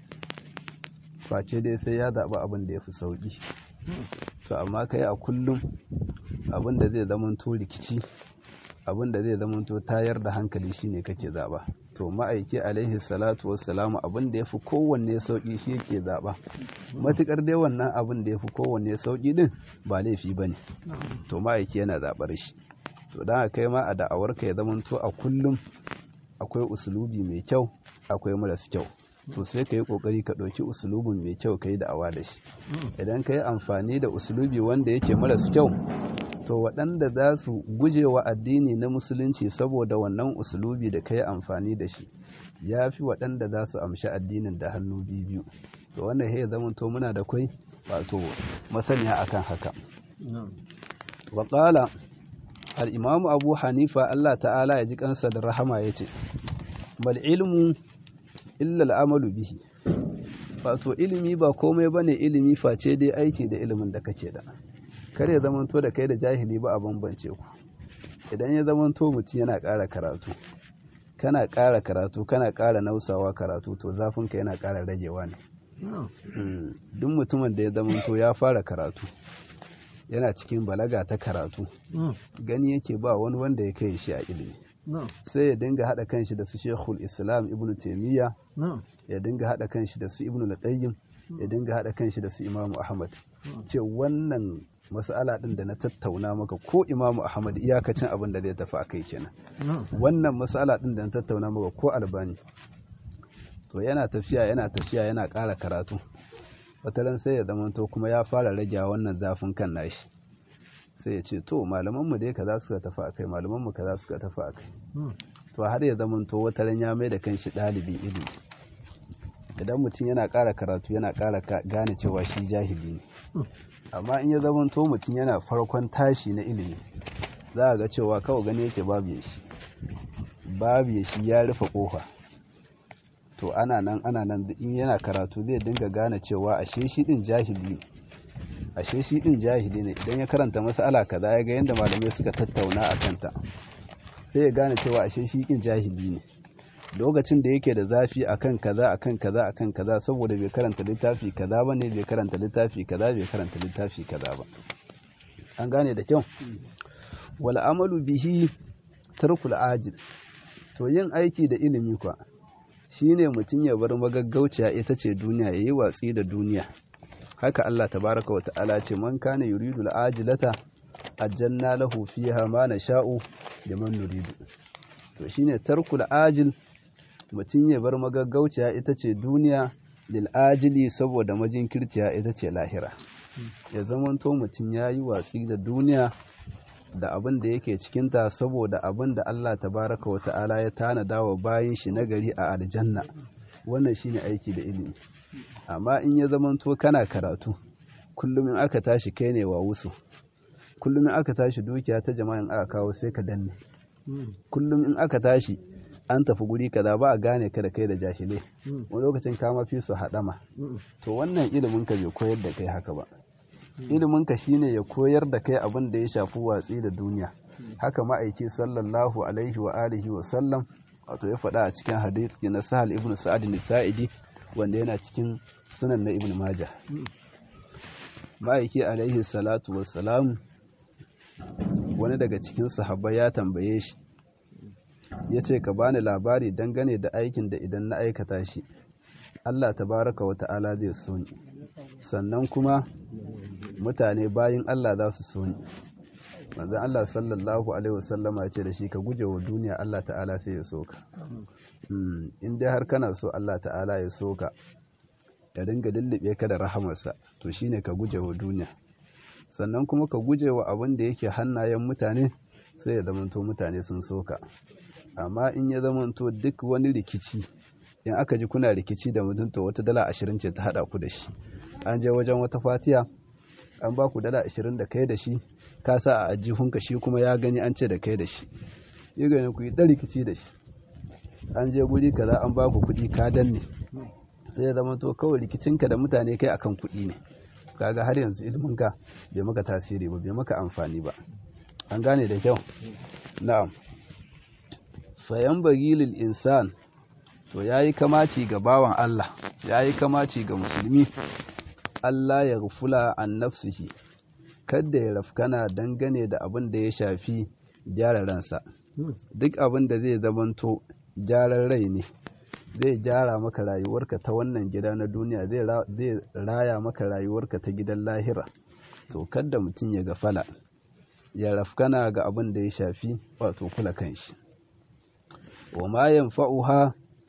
face dai sai ya zaɓi abin da ya fi sauƙi to amma kai a kullum abin da zai zamanto rikici abin da zai zamanto tayar da hankali shine kake zaɓa to ma'aiki alaihi salatu wassalamu abin da ya fi kowanne sauƙi shi yake zaɓa matuƙar dai wannan abin da ya fi kowanne sauƙi din ba laifi ba ne to ma'aiki yana zaɓar shi to don kai ma a da'awarka ya zamanto a kullum akwai usulubi mai kyau akwai maras kyau to sai ka yi ƙoƙari ka ɗauki usulubin mai kyau ka yi da'awa da shi idan ka yi amfani da usulubi wanda yake maras kyau to waɗanda za su guje wa addini na musulunci saboda wannan usulubi da ka yi amfani da shi ya fi waɗanda za su amshi addinin da hannu biyu to wannan ya zama to muna da kwai wato masaniya akan haka waƙala al'imamu abu hanifa allah ta'ala ya ji kansa da rahama ya ce bal ilmu illa al'amalu bihi wato ilimi ba komai ba ne ilimi face dai aiki da ilimin da kake da kar ya zamanto da kai da jahili ba a bambance ku idan ya zamanto mutum yana ƙara karatu kana ƙara karatu kana ƙara nausawa karatu to zafinka yana ƙara ragewa ne duk mutumin da ya zamanto ya fara karatu yana cikin balaga ta karatu gani yake ba wani wanda ya kai shi a ilimi sai ya dinga haɗa kanshi da su shekul islam ibn taimiyya ya dinga haɗa kanshi da su ibn al ya dinga haɗa kanshi da su imamu ahmad ce wannan mas'ala ɗin da na tattauna maka ko imamu ahmad iyakacin abin da zai tafi a kai kenan wannan mas'ala ɗin da na tattauna maka ko albani to yana tafiya yana tafiya yana ƙara karatu wataran sai ya zamanto kuma ya fara rage wannan zafin kan nashi sai ya ce to malamanmu dai kaza suka tafi akai malamanmu kaza suka tafi akai to har ya zamanto wataran ya mai da kanshi ɗalibin ilimi idan mutum yana ƙara karatu yana ƙara gane cewa shi jahili ne amma in ya zamanto mutum yana farkon tashi na ilimi za a ga cewa kawai gani yake babu ya shi babu ya shi ya rufe ƙofa to ana nan ana nan in yana karatu zai dinga gane cewa ashe shi din jahili ne ashe shi din jahili ne idan ya karanta mas'ala kaza ya ga yadda malamai suka tattauna a kanta sai ya gane cewa ashe shi din jahili ne lokacin da yake da zafi akan kaza akan kaza akan kaza saboda bai karanta littafi kaza ba ne bai karanta littafi kaza bai karanta littafi kaza ba an gane da kyau wal amalu bihi tarkul ajil to yin aiki da ilimi kwa shine mutum ya bar magaggauciya ita ce duniya ya yi watsi da duniya haka Allah tabaraka wata'ala ce man kana yuridu al'ajilata ajanna lahu fiha ma nasha'u liman nuridu to shine tarkul ajil mutum ya bar magaggauciya ita ce duniya lil ajili saboda majinkirciya ita ce lahira ya zamanto mutum ya yi watsi da duniya da abin da yake cikinta saboda abin da Allah tabaraka wa ta'ala ya tanada wa bayin shi nagari a aljanna wannan shine aiki da ilimi amma in ya zamanto kana karatu kullum in aka tashi kai ne wa wusu kullum in aka tashi dukiya ta jama'in aka kawo sai ka danne kullum in aka tashi an tafi guri kaza ba a gane ka da kai da jahilai wani lokacin ka mafi su haɗama to wannan ilimin ka bai koyar da kai haka ba iliminka shine ya koyar da kai abin da ya shafi watsi da duniya haka ma'aiki sallallahu alaihi wa alihi wa sallam wato ya faɗa a cikin hadisi na sahal ibn sa'ad nisa'idi wanda yana cikin sunan na ibn majah ma'aiki alaihi salatu wassalam wani daga cikin sahabbai ya tambaye shi ya ce ka bani labari dangane da aikin da idan na aikata shi Allah tabaraka wa ta'ala zai so ni sannan kuma mutane bayin Allah za su so ni manzon Allah sallallahu alaihi wasallama ya ce da shi ka guje wa duniya Allah ta'ala sai ya so ka in dai har kana so Allah ta'ala ya so ka ya dinga lullube ka da rahamarsa to shine ka guje wa duniya sannan kuma ka guje wa abin da yake hannayen mutane sai ya zamanto mutane sun so ka amma in ya zamanto duk wani rikici in aka ji kuna rikici da mutum to wata dala ashirin ce ta haɗa ku da shi an je wajen wata fatiya an ba ku dala ashirin da kai da shi ka sa a ajihunka shi kuma ya gani an ce da kai da shi yi gani ku yi ɗan rikici da shi an je guri kaza an ba ku kuɗi ka danne sai ya zama to kawai rikicinka da mutane kai akan kuɗi ne kaga har yanzu iliminka bai maka tasiri ba bai maka amfani ba an gane da kyau na'am fayan bagilil insan to yayi kamaci ga bawan Allah yayi kamaci ga musulmi Allah ya rufula an nafsihi kada ya rafkana dangane da abin da ya shafi gyara ransa duk abin da zai zamanto gyaran rai ne zai gyara maka rayuwarka ta wannan gida na duniya zai raya maka rayuwarka ta gidan lahira to kada mutum ya gafala ya rafkana ga abin da ya shafi wato kula kanshi wa ma yanfa'uha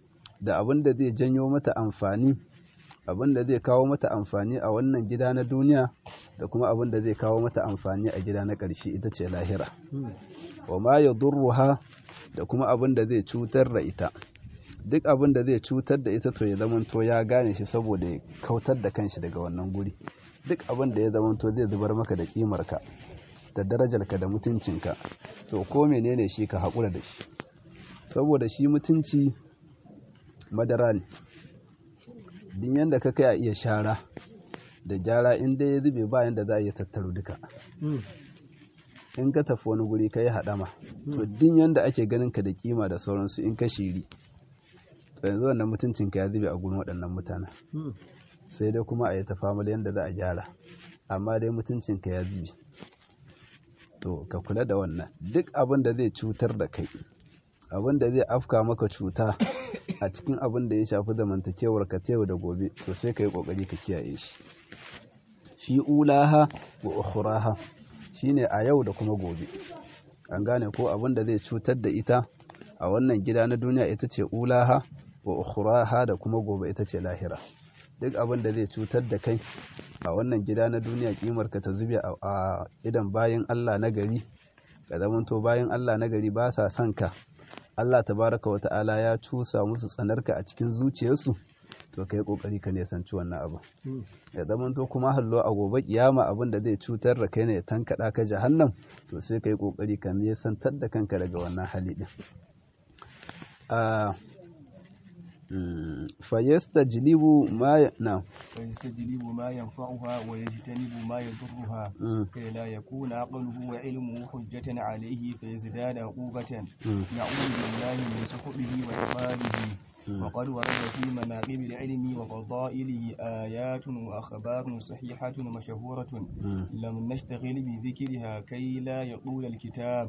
da abin da zai janyo mata amfani abin da zai kawo mata amfani a wannan gida na duniya da kuma abin da zai kawo mata amfani a gida na ƙarshe ita ce lahira wa ma ya durruha da kuma abin da zai cutar da ita duk abin da zai cutar da ita to ya zamanto ya gane shi saboda ya kautar da kanshi daga wannan guri duk abin da ya zamanto zai zubar maka da kimarka da darajarka da mutuncinka to ko menene shi ka haƙura da shi saboda shi mutunci madara ne din yadda ka kai a iya shara da gyara inda ya zube bayan da za a iya tattaro duka in ka tafi wani guri ka yi haɗama to din yadda ake ganin ka da kima da sauransu in ka shiri to yanzu wannan mutuncinka ya zube a gurin waɗannan mutanen sai dai kuma a yi ta famali yadda za a gyara amma dai mutuncinka ya zube to ka kula da wannan duk abin da zai cutar da kai abin da zai afka maka cuta a cikin abin da ya shafi zamantakewar ka yau da gobe to sai ka yi kokari ka kiyaye shi fi ulaha wa ukhraha shine a yau da kuma gobe an gane ko abin da zai cutar da ita a wannan gida na duniya ita ce ulaha wa ukhraha da kuma gobe ita ce lahira duk abin da zai cutar da kai a wannan gida na duniya kimar ka ta zube a idan bayan Allah na gari ka zamanto bayan Allah na gari ba sa son ka Allah tabaraka wa ta'ala ya cusa musu tsanarka a cikin zuciyarsu to kai kokari ka nisanci wannan abu ya zamanto kuma hallo a gobe kiyama abin da zai cutar da kai ne ya tankada ka jahannam to sai kai kokari ka nisantar da kanka daga wannan hali din fayastajlibu ma na فيستجلب ما ينفعها ويجتنب ما يضرها كي لا يكون عقله وعلمه حجة عليه فيزداد عقوبة نعوذ بالله من سخطه وعقابه وقد ورد في مناقب العلم وفضائله آيات وأخبار صحيحة مشهورة لم نشتغل بذكرها كي لا يطول الكتاب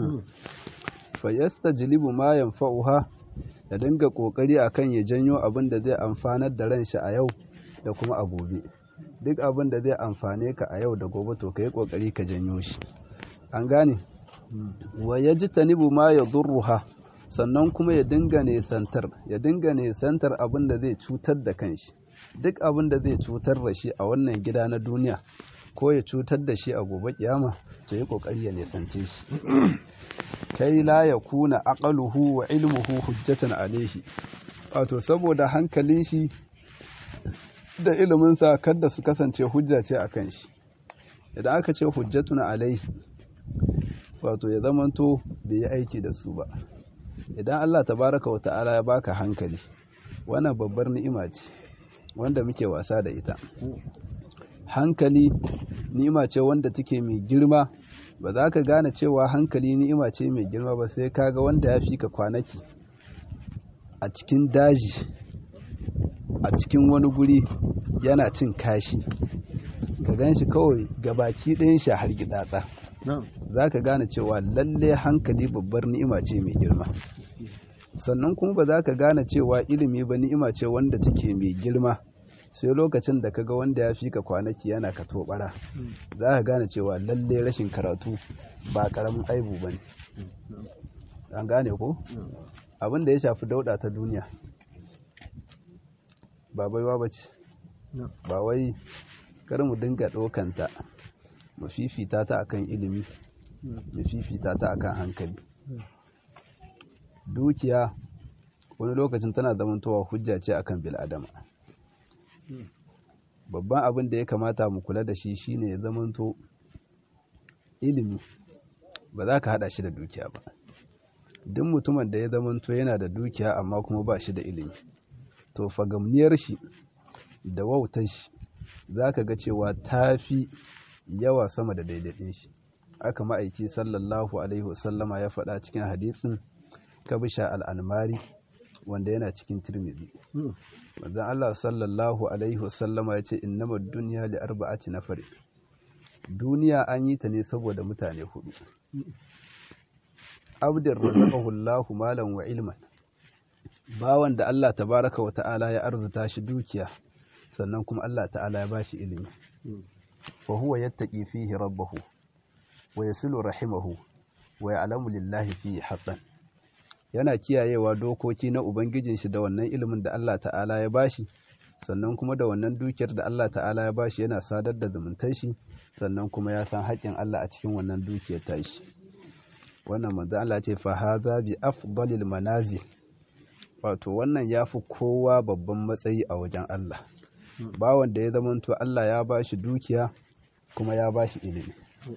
فيستجلب ما ينفعها ya dinga kokari akan ya janyo abin da zai amfanar da ran shi a yau da kuma a gobe duk abin da zai amfane ka a yau da gobe to kai kokari ka janyo shi an gane wa yajtanibu ma yadurruha sannan kuma ya dinga nesantar ya dinga nesantar abin da zai cutar da kanshi duk abin da zai cutar da shi a wannan gida na duniya ko ya cutar da shi a gobe kiyama to yi kokari ya nesance shi kai la ya kuna aqaluhu wa ilmuhu hujjatan alaihi wato saboda hankalin shi da iliminsa kada su kasance hujja ce a kan shi idan aka ce hujjatun alaihi wato ya zamanto bai yi aiki da su ba idan Allah tabaraka wa ta'ala ya baka hankali wannan babbar ni'ima ce wanda muke wasa da ita hankali ni'ima ce wanda take mai girma ba za ka gane cewa hankali ni'ima ce mai girma ba sai kaga wanda ya fi ka kwanaki a cikin daji a cikin wani guri yana cin kashi ka gan shi kawai gabaki ɗayan shi har gidatsa za ka gane cewa lalle hankali babbar ni'ima ce mai girma sannan kuma ba za ka gane cewa ilimi ba ni'ima ce wanda take mai girma sai lokacin da kaga wanda ya fi ka kwanaki yana ka tobara za ka gane cewa lalle rashin karatu ba karamin aibu ba ne an gane ko abin da ya shafi dauda ta duniya ba baiwa ba ce ba wai kar mu dinga ɗaukanta mu fifita ta akan ilimi mu fifita ta akan hankali dukiya wani lokacin tana zamantowa hujja ce akan bil'adama babban abin da ya kamata mu kula da shi shine ya zamanto ilimi ba za ka hada shi da dukiya ba duk mutumin da ya zamanto yana da dukiya amma kuma ba shi da ilimi to fagamniyar shi da wautar shi za ka ga cewa ta fi yawa sama da daidaitun shi aka ma'aiki sallallahu alaihi wasallama ya faɗa cikin hadisin kabisha al'almari wanda yana cikin tirmidhi manzon Allah sallallahu alaihi wasallama ya ce innamad dunya li arba'ati nafar duniya an yi ta ne saboda mutane hudu abdur razaqahu Allahu malan wa ilman bawan da Allah tabaraka wa ta'ala ya arzuta shi dukiya sannan kuma Allah ta'ala ya bashi ilimi fa huwa yattaqi fihi rabbahu wa yasilu rahimahu wa ya'lamu lillahi fihi haqqan yana kiyayewa dokoki na ubangijin shi da wannan ilimin da Allah ta'ala ya bashi sannan kuma da wannan dukiyar da Allah ta'ala ya bashi yana sadar da zumuntar shi sannan kuma ya san haƙƙin Allah a cikin wannan dukiyar tashi wannan manzo Allah ce fa hadha bi afdalil manazil wato wannan yafi kowa babban matsayi a wajen Allah bawan da ya zamanto Allah ya bashi dukiya kuma ya bashi ilimi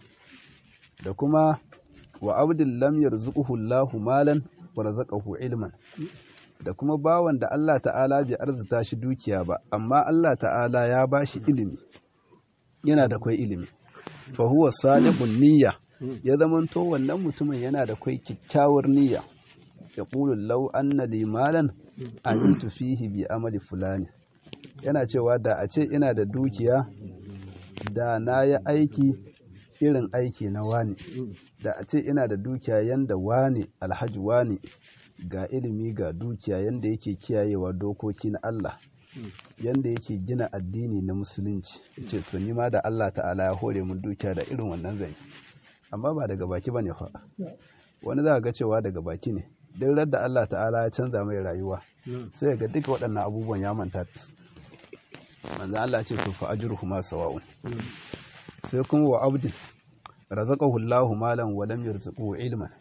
da kuma wa abdul lam yarzuquhu Allahu malan wa razaqahu ilman da kuma bawan da Allah ta'ala bai arzuta shi dukiya ba amma Allah ta'ala ya bashi ilimi yana da kwai ilimi fa huwa salihun niyya ya zamanto wannan mutumin yana da kwai kyakkyawar niyya ya qulu law anna li malan amitu fihi bi amali fulani yana cewa da a ce ina da dukiya da na yi aiki irin aiki na wani da a ce ina da dukiya yanda wani alhaji wani ga ilimi ga dukiya yanda yake kiyayewa dokoki na Allah yanda yake gina addini na musulunci ce to ni ma da Allah ta'ala ya hore mun dukiya da irin wannan zai amma ba daga baki bane fa wani za ga cewa daga baki ne duk da Allah ta'ala ya canza mai rayuwa sai ga duka waɗannan abubuwan ya manta su manzo Allah ce to fa ajruhuma sawa'un sai kuma wa abdin razaqahu Allahu malan wa lam yarzuqhu ilman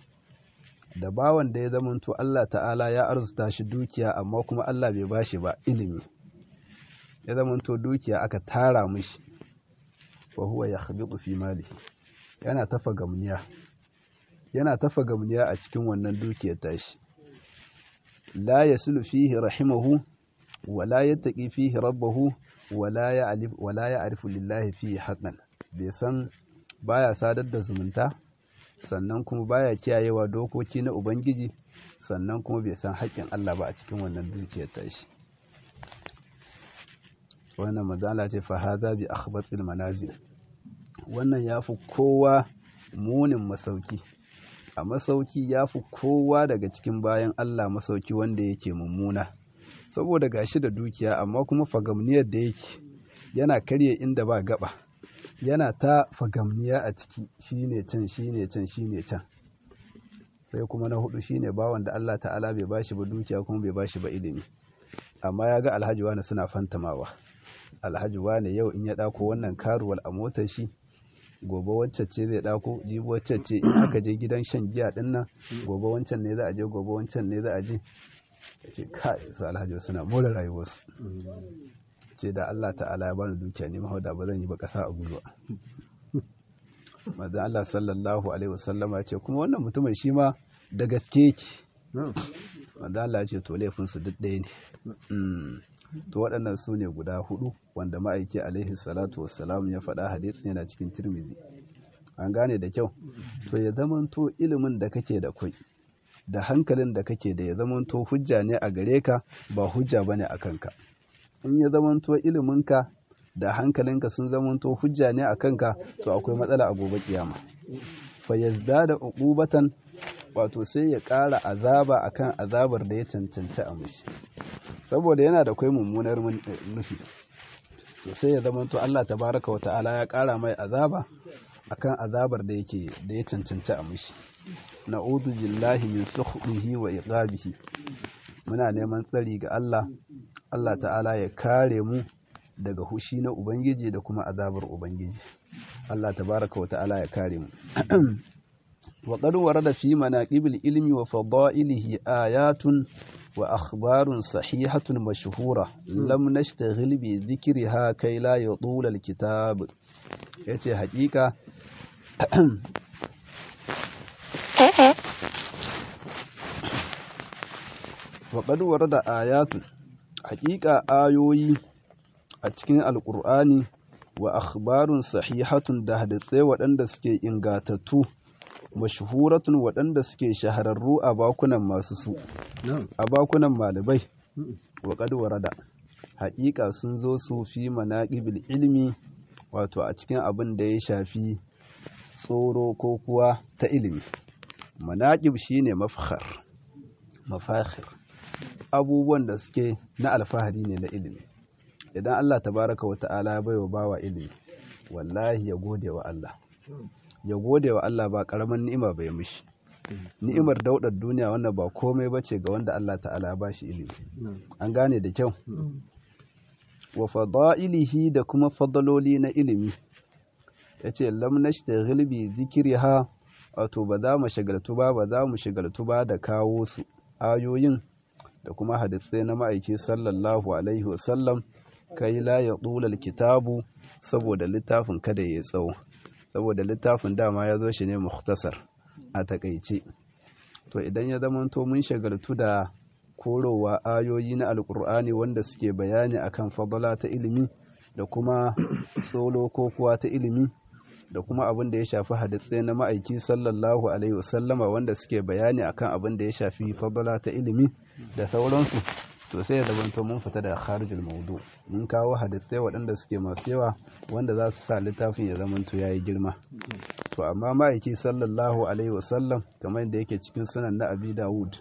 da bawan da ya zamanto Allah ta'ala ya arzuta shi dukiya amma kuma Allah bai bashi ba ilimi ya zamanto dukiya aka tara mishi wa huwa yakhbitu fi mali yana tafa gamniya yana tafa gamniya a cikin wannan dukiyar tashi la yasulu fihi rahimahu wa la yattaqi fihi rabbahu wa la ya'rif wa la ya'rifu lillahi fihi haqqan bai san baya sadar da zumunta sannan kuma baya kiyayewa dokoki na ubangiji sannan kuma bai san haƙƙin Allah ba a cikin wannan dukiyar tashi wannan mazala ce fa hadha bi akhbatil manazil wannan yafi kowa munin masauki a masauki yafi kowa daga cikin bayan Allah masauki wanda yake mummuna saboda gashi da dukiya amma kuma fagamniyar da yake yana karye inda ba gaba yana ta fagamniya a ciki shine can shine can shine can sai kuma na hudu shine bawan da Allah ta'ala bai bashi ba dukiya kuma bai bashi ba ilimi amma ya ga alhaji wani suna fantamawa alhaji wani yau in ya dako wannan karuwal a motar shi gobe wacce ce zai dako jibi wacce ce in aka je gidan shan giya din nan gobe wancan ne za a je gobe wancan ne za a je ce kai su alhaji suna more rayuwarsu ce da Allah ta'ala ya bani dukiya ne mahauda ba zan yi ba kasa a gudu manzon Allah sallallahu alaihi wasallama ce kuma wannan mutumin shi ma da gaske yake manzon Allah ya ce to laifin su duk ɗaya ne to waɗannan su ne guda hudu wanda ma'aiki alaihi salatu wassalam ya faɗa hadisin yana cikin tirmidhi an gane da kyau to ya zamanto ilimin da kake da kwai da hankalin da kake da ya zamanto hujja ne a gare ka ba hujja bane a kanka in ya zamanto iliminka da hankalinka sun zamanto hujja ne a kanka to akwai matsala a gobe kiyama fa da uqubatan wato sai ya ƙara azaba akan azabar da ya cancanci a mishi saboda yana da kai mummunar nufi to sai ya zamanto Allah tabaraka wa ta'ala ya ƙara mai azaba akan azabar da yake da ya cancanci a mishi na'udhu billahi min sukhdihi wa iqabihi muna neman tsari ga Allah Allah ta'ala ya kare mu daga hushi na Ubangiji da kuma azabar Ubangiji. Allah tabaraka wa ta'ala ya kare mu. wa qad warada fi manaqibil ilmi wa fadailihi ayatun wa akhbarun sahihatun mashhura lam nashtaghil bi dhikriha kai la yudul alkitab yace haƙiƙa wa qad warada ayatun haƙiƙa ayoyi a cikin alƙur'ani wa akhbarun sahihatun da hadisai waɗanda suke ingatattu mashhuratun waɗanda suke shahararru a bakunan masu su a bakunan malamai wa qad warada haƙiƙa sun zo su fi manaqibil ilmi wato a cikin abin da ya shafi tsoro ko kuwa ta ilimi manaqib shine mafkhar mafakhir abubuwan da suke na alfahari ne na ilimi idan Allah tabaraka wa ta'ala ya baiwa bawa ilimi wallahi ya gode wa Allah ya gode wa Allah ba karaman ni'ima bai mishi ni'imar daudar duniya wannan ba komai bace ga wanda Allah ta'ala ya bashi ilimi an gane da kyau wa fada'ilihi da kuma fadaloli na ilimi yace lam nashtaghil bi zikriha wato ba za mu shagaltu ba ba za mu shagaltu ba da kawo su ayoyin da kuma hadisai na ma'aiki sallallahu alaihi wasallam kai la ya ɗulal kitabu saboda littafin kada ya tsawo saboda littafin dama ya zo shi ne muhtasar a takaice to idan ya zamanto mun shagaltu da korowa ayoyi na alkur'ani wanda suke bayani akan fadala ta ilimi da kuma tsolo ko kuwa ta ilimi da kuma abin da ya shafi hadisai na ma'aiki sallallahu alaihi wasallama wanda suke bayani akan abin da ya shafi fadala ta ilimi da sauransu to sai ya zamanto mun fita daga kharijul maudu mun kawo hadisai waɗanda suke masu yawa wanda za su sa littafin ya zamanto yayi girma to amma ma'aiki sallallahu alaihi wasallam kamar yadda yake cikin sunan na abi dawud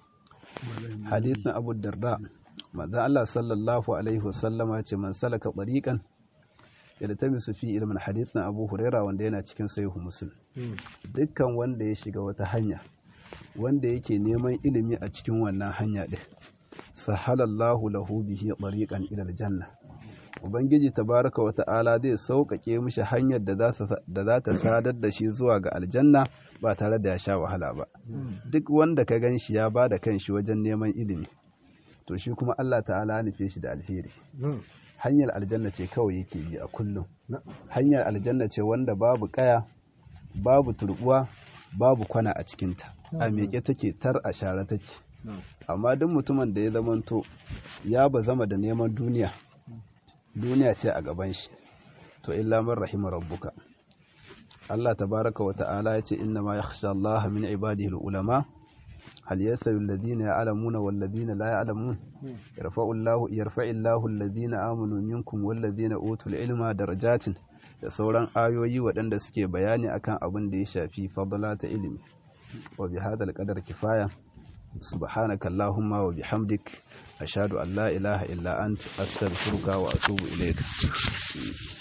hadisin abu darda manzon Allah sallallahu alaihi wasallama ce man salaka tariqan yaltamisu fi ilmin hadisin abu huraira wanda yana cikin sahihu muslim dukkan wanda ya shiga wata hanya wanda yake neman ilimi a cikin wannan hanya din sahalallahu lahu bihi tariqan ila aljanna ubangiji tabaraka wa ta'ala zai sauƙaƙe mishi hanyar da za ta sadar da shi zuwa ga aljanna ba tare da ya sha wahala ba duk wanda ka gan shi ya ba da kanshi wajen neman ilimi to shi kuma Allah ta'ala nufe shi da alheri hanyar aljanna ce kawai yake bi a kullum hanyar aljanna ce wanda babu kaya babu turbuwa babu kwana a cikinta a miƙe take tar a share take amma duk mutumin da ya zamanto ya ba zama da neman duniya duniya ce a gaban shi to illa man rahima rabbuka Allah tabaraka wa ta'ala ya ce inna ma yakhsha Allah min ibadihi ulama hal yasawi alladhina ya'lamuna wal ladina la ya'lamun yarfa'u Allah yarfa'u Allah alladhina amanu minkum wal ladina utul ilma darajatin da sauran ayoyi waɗanda suke bayani akan abin da ya shafi fadla ta ilimi wa bi hadal qadar kifaya سبحانك اللهم وبحمدك أشهد أن لا إله إلا أنت أستغفرك وأتوب إليك